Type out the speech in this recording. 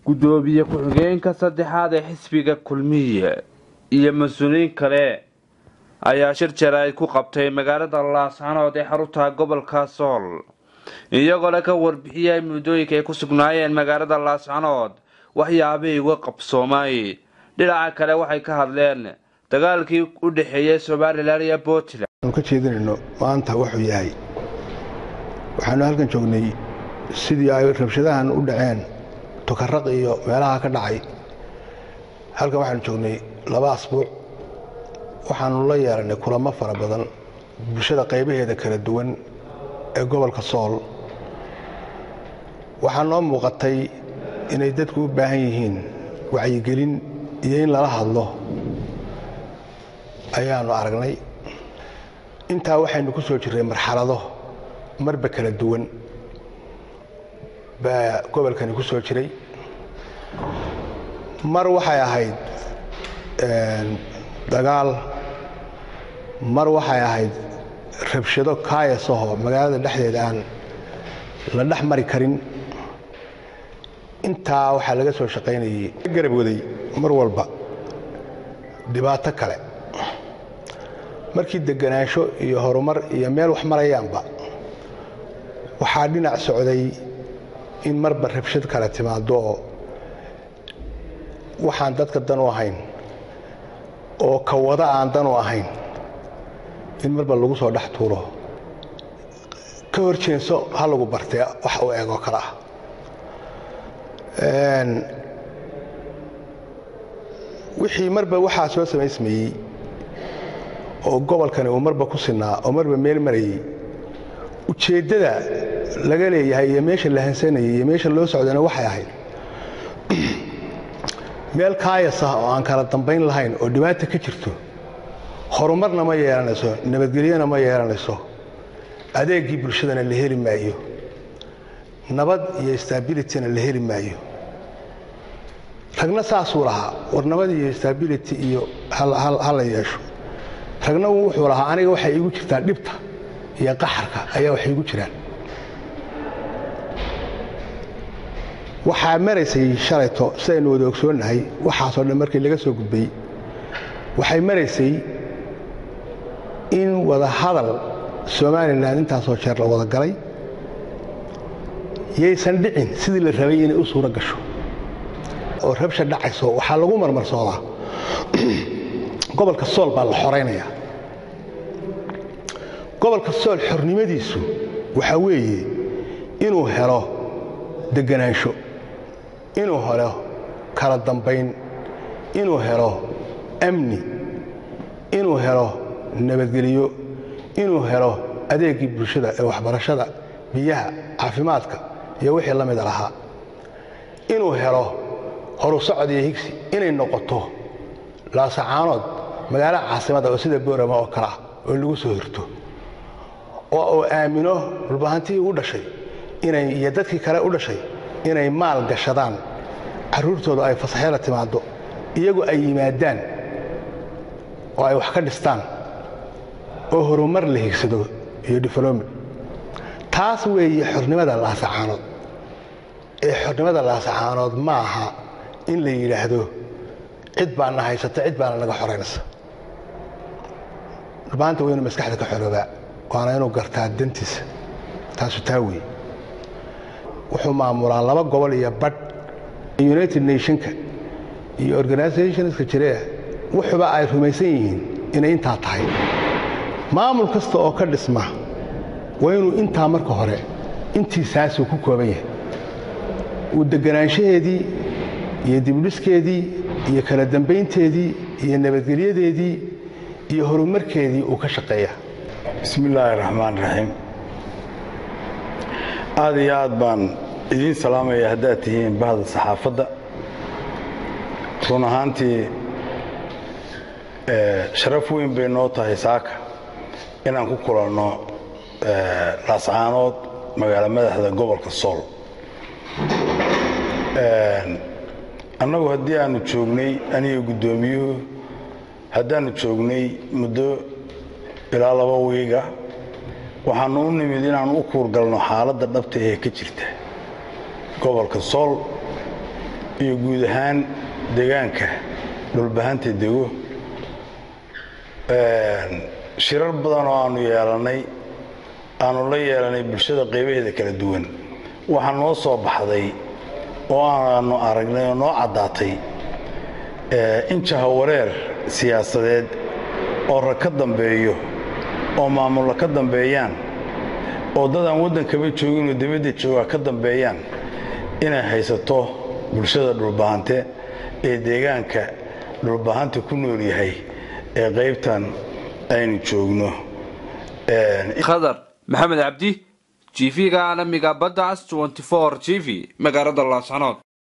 gudoomiye ku-xigeenka saddexaad ee xisbiga kulmiye iyo mas-uuliyiin kale ayaa shir jaraa'id ku qabtay magaalada laascanood ee xarunta gobolka sool iyagoona ka warbixiyay muddooyinka ay ku sugnaayeen magaalada laascanood waxyaabihii uga qabsoomay dhinaca kale waxay ka hadleen dagaalkii u dhexeeyey somalilan iyo puntland aanu ka jeedinayno maanta wuxuu yahay waxaanu halkan joognay sidii ay rabshadahan u dhaceen tukaraq iyo meelaha ka dhacay halkan waxaanu joognay laba asbuuc waxaanu la yeelanay kulamo fara badan bulshada qaybaheeda kala duwan ee gobolka sool waxaa noo muuqatay inay dadku u baahan yihiin wacyigelin iyo in lala hadlo ayaanu aragnay intaa waxaynu ku soo jirray marxalado marba kala duwan baa gobolkani ku soo jiray mar waxay ahayd dagaal mar waxay ahayd rabshado kaayasahoo magaalada dhexdeeda aan la dhex mari karin intaa waxaa laga soo shaqaynayay garab waday mar walba dhibaato kale markii deganaansho iyo horumar iyo meel wax marayaanba waxaa dhinac socday in marba rabshad kale timaado oo waxaan dadka dan u ahayn oo ka wada aan dan u ahayn in marba lagu soo dhex tuuro ka hor jeenso ha lagu bartee wax u eegoo kale ah wixii marba waxaa soo samaysmayey oo gobolkani uu marba ku sinaa oo marba meel marayey ujeeddada laga leeyahay iyo meesha la hansanayay iyo meesha loo socdana waxay ahayd meel kaayas ah oo aan kala dambayn lahayn oo dhibaata ka jirto horumarna ma yeelanayso nabadgelyona ma yeelanayso adeegii bulshadana la heli maayo nabad iyo stabilityna la heli maayo ragna saasuu lahaa war nabad iyo stability iyo ha la yeesho ragna wuxuu lahaa aniga waxay iigu jirtaa dhibta iyo qaxarka ayaa waxay igu jiraan waxaa maraysay shalayto sidaynu wada ogsoonnahay waxaasoo dhan markii laga soo gudbay waxay maraysay in wada hadal somalilan intaasoo jeer la wada galay yaysan dhicin sidii la rabay inay u suuro gasho oo rabsha dhacayso waxaa lagu marmarsoodaa gobolka sool baa la xoraynayaa gobolka sool xornimadiisu waxaa weeye inuu helo deganaansho inuu helo kala dambayn inuu helo amni inuu helo nabadgelyo inuu helo adeegii bulshada ee waxbarashada biyaha caafimaadka iyo wixii la mida lahaa inuu helo horu socod iyo higsi inay noqoto laasacaanood magaalo caasimada oo sida boorama oo kale ah oo lagu soo hirto oo uu aamino dhulbahantii u dhashay inay iyo dadkii kale u dhashay inay maal gashadaan carruurtooda ay fasaxyala timaaddo iyagu ay yimaadaan oo ay wax ka dhistaan oo horumar la higsado iyo diflomi taas weeye xornimada laasacaanood ee xornimada laasacaanood ma aha in la yidhaahdo cid baana haysata cid baana naga xoraynaysa dhulbaanta waa inuu maskaxda ka xoroobaa waana inuu gartaa dantiisa taasu taa weeye wuxuu maamulaa laba gobol iyo badh united nationka iyo organizationska jireeh wuxuba ay rumaysan yihiin inay intaa tahay maamul kasta oo ka dhisma waa inuu intaa marka hore intiisaasuu ku kooban yahay uu deganaanshaheedii iyo dibdhiskeedii iyo kala dambaynteedii iyo nabadgelyadeedii iyo horumarkeedii uu ka shaqeeya bismi illaahi raxmaan raxiim aad iyo aad baan idiin salaamaya haddaad tihiin bahda saxaafadda run ahaantii sharaf weyn bay noo tahay saaka inaan ku kulanno laascaanood magaalo madaxda gobolka sool annagu haddii aanu joognay aniga guddoomiyuhu haddaannu joognay muddo ilaa laba wiiga waxaannu u nimid inaan u kuurgalno xaaladda dhabta ee ka jirta gobolka sool iyo guud ahaan deegaanka dhulbahanta dego shirar badan oo aanu yeelannay aanu la yeelanay bulshada qaybaheeda kala duwan waxaa noo soo baxday oo aanu aragnay oo noo caddaatay in jahawareer siyaasadeed oo rag ka dambeeyo oo maamulla ka dambeeyaan oo dad aan waddankaba jooginoo dibadda joogaa ka dambeeyaan inay haysato bulshada dhulbahante ee deegaanka dhulbahanta ku nool yahay ee qaybtan aynu joogno khadar maxamed cabdi g v-ga caalamiga badda cas g v magaalada laascanood